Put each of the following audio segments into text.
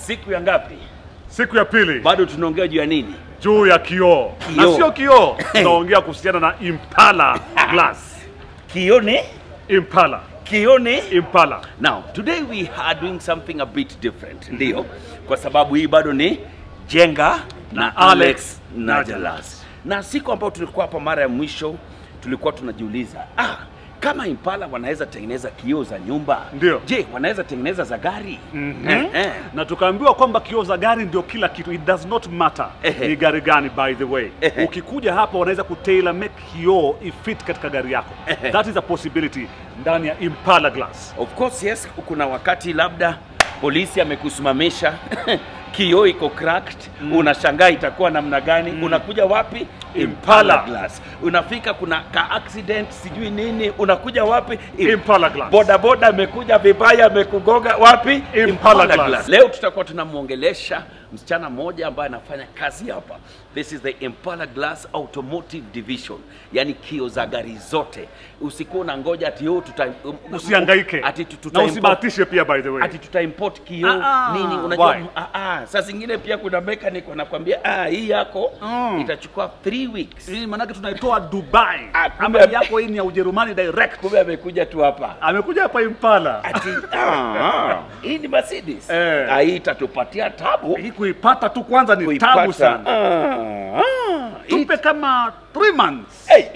siku ya ngapi? Siku ya pili Bado tunaongea juu ya nini? juu ya kioo na Kioo. sio kioo, tunaongea kuhusiana na Impala glass. Kione, Impala, kione. Impala. Now, today we are doing something a bit different. Ndio, kwa sababu hii bado ni Jenga na Na Alex Alex Najalas. Na siku ambayo tulikuwa hapa mara ya mwisho tulikuwa tunajiuliza, ah, kama Impala wanaweza tengeneza kioo za nyumba, Ndio. je, wanaweza tengeneza za gari? Mhm. Eh, eh. na tukaambiwa kwamba kioo za gari ndio kila kitu, it does not matter Ehe. ni gari gani. By the way, Ehe. ukikuja hapa wanaweza kutailor make kioo ifit katika gari yako. Ehe. That is a possibility ndani ya Impala glass. Of course yes, kuna wakati labda polisi amekusimamisha kioo iko cracked unashangaa itakuwa namna gani unakuja wapi Impala. glass unafika kuna ka accident sijui nini unakuja wapi Impala glass. boda boda amekuja vibaya amekugonga wapi Impala glass. leo tutakuwa tunamwongelesha msichana mmoja ambaye anafanya kazi hapa this is the Impala Glass Automotive Division yani kio za gari zote usikuwa unangoja ati oh, tuta Usihangaike ati tu- na tuta usibahatishe pia, by the way. ati tuta import kioo Ah, ah, nini unajua why? ah, ah, saa zingine pia kuna mechanic wanakwambia ah, hii yako Mm. itachukua 3 weeks Hii manake tunaitoa Dubai. Ah, kumbe- Ama yako hii ni ya Ujerumani direct. kumbe amekuja tu hapa Amekuja hapa Impala. ati ah, hii ni Mercedes Eh. ah, hii itatupatia tabu Hii kuipata tu kwanza ni kuipata. tabu sana. Ah, ah, hii- Tupe kama 3 months. Hey.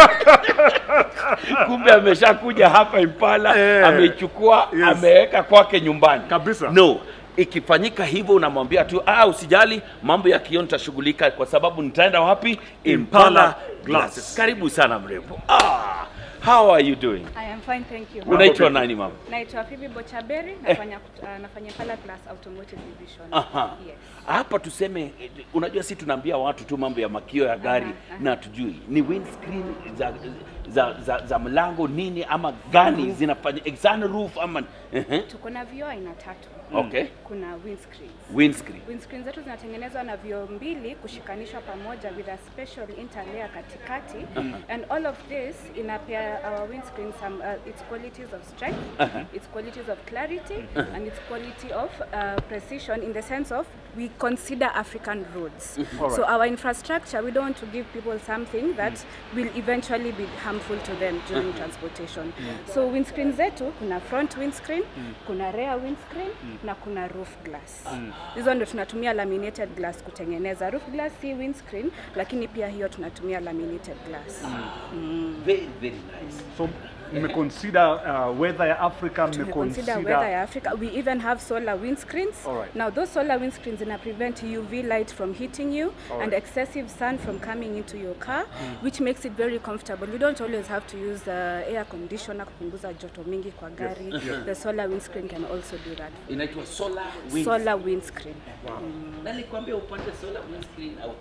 kumbe ameshakuja hapa Impala Eh. ameichukua Yes. ameweka kwake nyumbani Kabisa. no ikifanyika hivyo unamwambia tu ah, usijali mambo ya kioo nitashughulika kwa sababu nitaenda wapi Impala Impala Glass. Glasses karibu sana mrembo ah, how are you doing I am fine, thank you. unaitwa nani mama Naitwa Phoebe Bochaberi, nafanya uh, nafanya Pala Glass Automotive Division. Aha. Yes. hapa tuseme eh, unajua si tunaambia watu tu mambo ya makio ya gari Aha, aha. na tujui ni windscreen za, za, za, za mlango nini ama gani zinafanya eh, sunroof ama Ehe. Tuko na vioo aina tatu. okay Kuna windscreens. windscreen Windscreen zetu zinatengenezwa na vioo mbili kushikanishwa pamoja with a special interlayer katikati and all of this inapea our windscreen some uh, its qualities of strength, its qualities of clarity and its quality of uh, precision in the sense of we consider African roads. So our infrastructure we don't want to give people something that will eventually be harmful to them during transportation. So windscreen zetu kuna front windscreen, kuna rear windscreen na kuna roof glass. Hizo ndo tunatumia laminated glass kutengeneza. Roof glass si windscreen, lakini pia hiyo tunatumia laminated glass. very very nice So mmeconsider uh, weather ya Africa, Tumeconsider weather ya Africa. We even have solar windscreens. Alright. Now those solar windscreens zina prevent UV light from hitting you and excessive sun from coming into your car, which makes it very comfortable. You don't always have to use uh, air conditioner kupunguza joto mingi kwa gari. The solar windscreen can also do that. inaitwa solar windscreen Solar windscreen. na nilikwambia upate solar windscreen au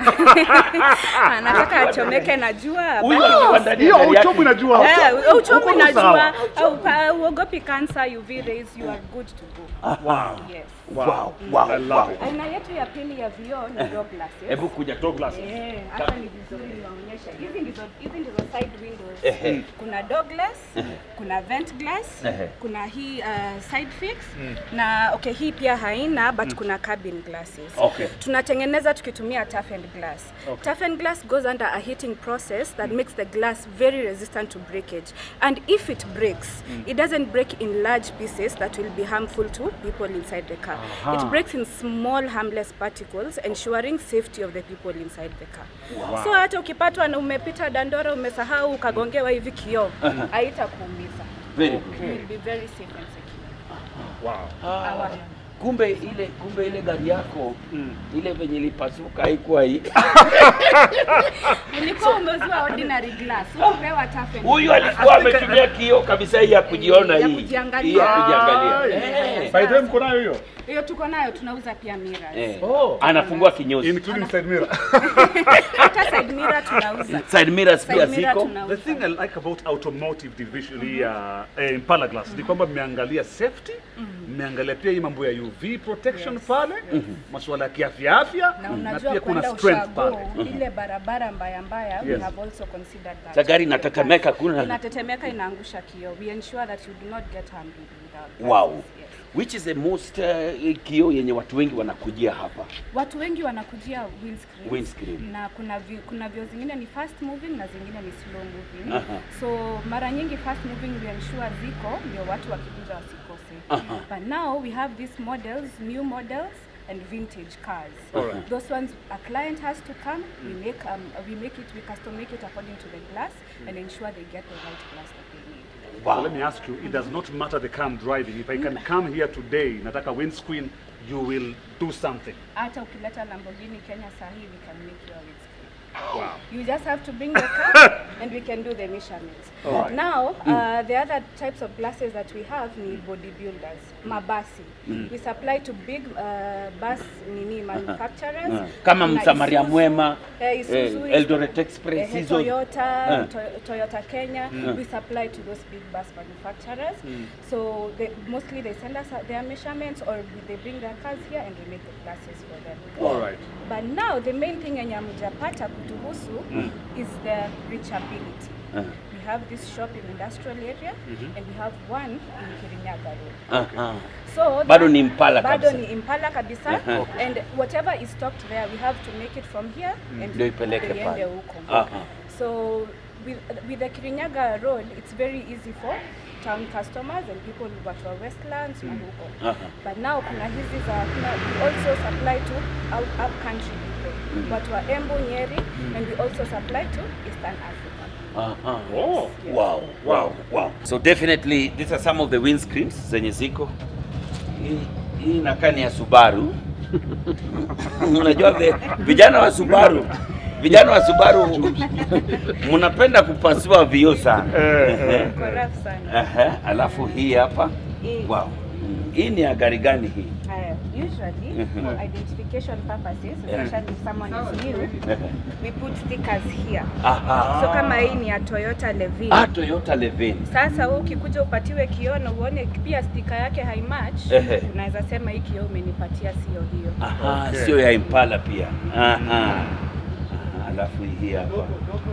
Anataka achomeke na jua. huyu basi akiwa ndani ya hiyo gari yake- uchovu inajua. Eh, uchovu Uko na sawa. jua au pa- uogopi cancer UV rays you are good to go. Wow. Yes. wow wow I love wow it. Aina yetu ya pili ya vioo ni door glasses. hebu kuja Door glasses. Eh, hapa ni vizuri niwaonyeshe. Hizi ndizo hizi ndizo side windows. Ehe. Kuna door glass, kuna vent glass, Ehe. kuna hii uh, side fix na okay hii pia haina but kuna cabin glasses. Okay. Tunatengeneza tukitumia toughened glass. Toughened glass goes under a heating process that makes the glass very resistant to breakage. And if it breaks, it doesn't break in large pieces that will be harmful to people inside the car. It Aha. breaks in small harmless particles ensuring safety of the people inside the car. So hata ukipatwa na umepita dandora umesahau ukagongewa hivi kioo, haitakuumiza. very You good will be very safe and secure. Wow. Our- kumbe ile kumbe ile gari yako ile venye ilipasuka haikuwa hii Ulikuwa umeuziwa ordinary glass, hukupewa toughened huyu glass. alikuwa ametumia kioo kabisa hii ya kujiona Ya hii kujiangalia. hii ya kujiangalia Ah, Eh. By the way, mko nayo hiyo? Hiyo tuko nayo, tunauza pia mirrors. Eh. Oh. anafungua kinyozi Including side mirror. Hata side mirror tunauza. side mirrors pia Side mirror ziko The tunauza. thing I like about automotive division hii ya eh, Impala Glass ni kwamba mmeangalia safety, mmeangalia pia hii mambo ya UV protection pale, masuala ya kiafya afya na na unajua pia kuna kwenda strength pale. ushago ile barabara mbaya mbaya we Yes. have also considered that Sa gari inatetemeka, kuna- inatetemeka inaangusha kioo we ensure that you do not get harmed with- without Wow. glasses, yes. which is the most uh, kioo yenye watu wengi wanakujia hapa Watu wengi wanakujia windscreen. Windscreen. Na kuna vi, kuna vio zingine ni fast moving na zingine ni slow moving. Aha. So mara nyingi fast moving we ensure ziko ndio watu wakikuja wasikose. Aha. But now we have these models, new models and vintage cars. Alright. Those ones a client has to come, we make um, we make it we custom make it according to the glass and ensure they get the right glass that they need. So let me ask you, it does not matter the car I'm driving. If I can come here today, nataka windscreen, you will do something. Hata ukileta Lamborghini Kenya sahi we can make your windscreen. Wow. You just have to bring the car and we can do the measurements. Alright. Now, uh, the other types of glasses that we have ni bodybuilders, mabasi. We supply to big uh, bus nini manufacturers. Ah. kama Kuna msamaria Isuzu, mwema eh, Isuzu, eh, Eldoret Express eh, hizo Toyota, Ah. to, Toyota Kenya. We supply to those big bus manufacturers. So they, mostly they send us their measurements or they bring their cars here and we make the glasses for them. All right. But now the main thing yenye hamjapata kutuhusu is the reachability. Ah. We have this shop in industrial area and we have one in Kirinyaga Road. Aha. So Bado that- ni Impala bado kabisa. ni Impala kabisa Aha. and whatever is stocked there we have to make it from here and Ndio ipeleke iende pale. huko. Aha. So with, with the Kirinyaga Road it's very easy for town customers and people watu wa Westlands na huko. Aha. But now kuna hizi za kuna, we also supply to out, up country people. Watu wa Embu, Nyeri and we also supply to Eastern Africa. Aha. Oh. Yes. Wow, wow, wow. So definitely these are some of the windscreens zenye ziko. Hii hii inakaa ni ya Subaru. Unajua vi- vijana wa Subaru vijana wa Subaru mnapenda kupasua vioo sana. Eh, Correct sana. Aha, alafu hii hapa. Hii. Wow. Hii ni ya gari gani hii? Haya, usually for identification purposes, especially if someone is new, we put stickers here. Aha. So kama hii ni ya Toyota Levin. Ah, Toyota Levin. Sasa wewe ukikuja upatiwe kioo na uone pia stika yake haimatch, Ehe. unaweza sema hii kioo umenipatia sio hiyo. Aha, Okay. sio ya Impala pia. Aha. Aha, alafu hii hapa.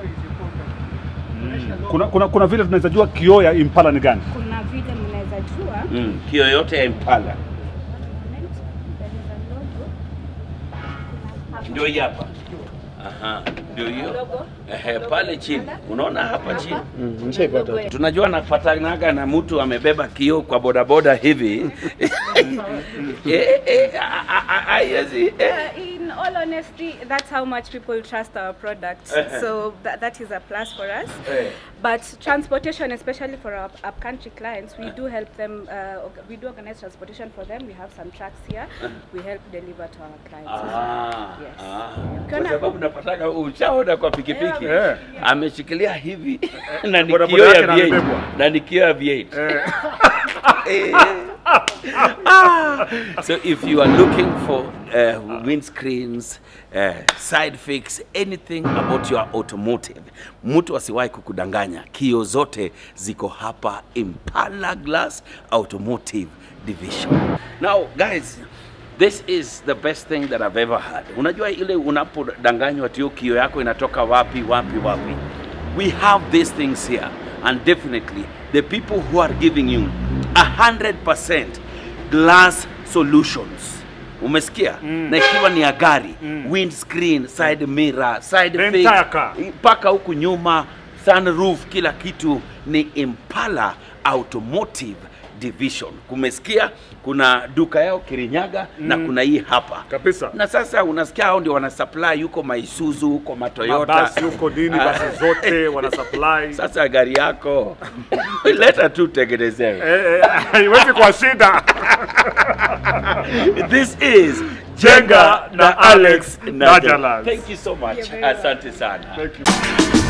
kuna, kuna, kuna vile tunaweza jua kioo ya Impala ni gani? Kuna vile mnaweza jua Mm, kio yote ya Impala. there is a logo. Kuna hapa. Ndio hii hapa. Aha, ndio hiyo. Logo. Ehe, Logo pale ya chini. Impala. Unaona hapa chini? Kuna logo ya- Tunajua napatanaga na mtu amebeba kioo kwa bodaboda hivi. eh, eh, a- a- a- haiwezi, eh. Uh, in all honesty, that's how much people trust our product. so that, that is a plus for us. Eh. But transportation, especially for our upcountry clients, we do help them. Uh, org- we do organize transportation for them. We have some trucks here. We help deliver to our clients. as well. Ah, Yes. ah. Ukiona- Kwa sababu napataka ushaona kwa pikipiki Yeah, ameshikilia hivi na ni bodaboda kioo yake ya na V8 amebebwa. na ni kioo ya V8 Eh. Ah. so if you are looking for uh, windscreens uh, side fix anything about your automotive mtu asiwahi kukudanganya kio zote ziko hapa impala glass automotive division now guys This is the best thing that I've ever had. Unajua ile unapodanganywa tio kio yako inatoka wapi wapi wapi. We have these things here and definitely the people who are giving you 100% glass solutions. Umesikia? Na ikiwa ni ya gari, windscreen, side mirror, side The fix, entire car. mpaka huku nyuma, sunroof, kila kitu ni Impala Automotive Division. Kumesikia? Kuna duka yao Kirinyaga na kuna hii hapa Kabisa. na sasa unasikia hao ndio wana supply huko Maisuzu huko Matoyota Mabasi huko nini, Ah. basi zote wana supply. Sasa gari yako leta tu tengenezewe. Eh, eh, haiwezi kwa shida. This is Jenga na Alex Najala. Najalas. Thank you so much. You're very welcome. Asante sana. Thank you.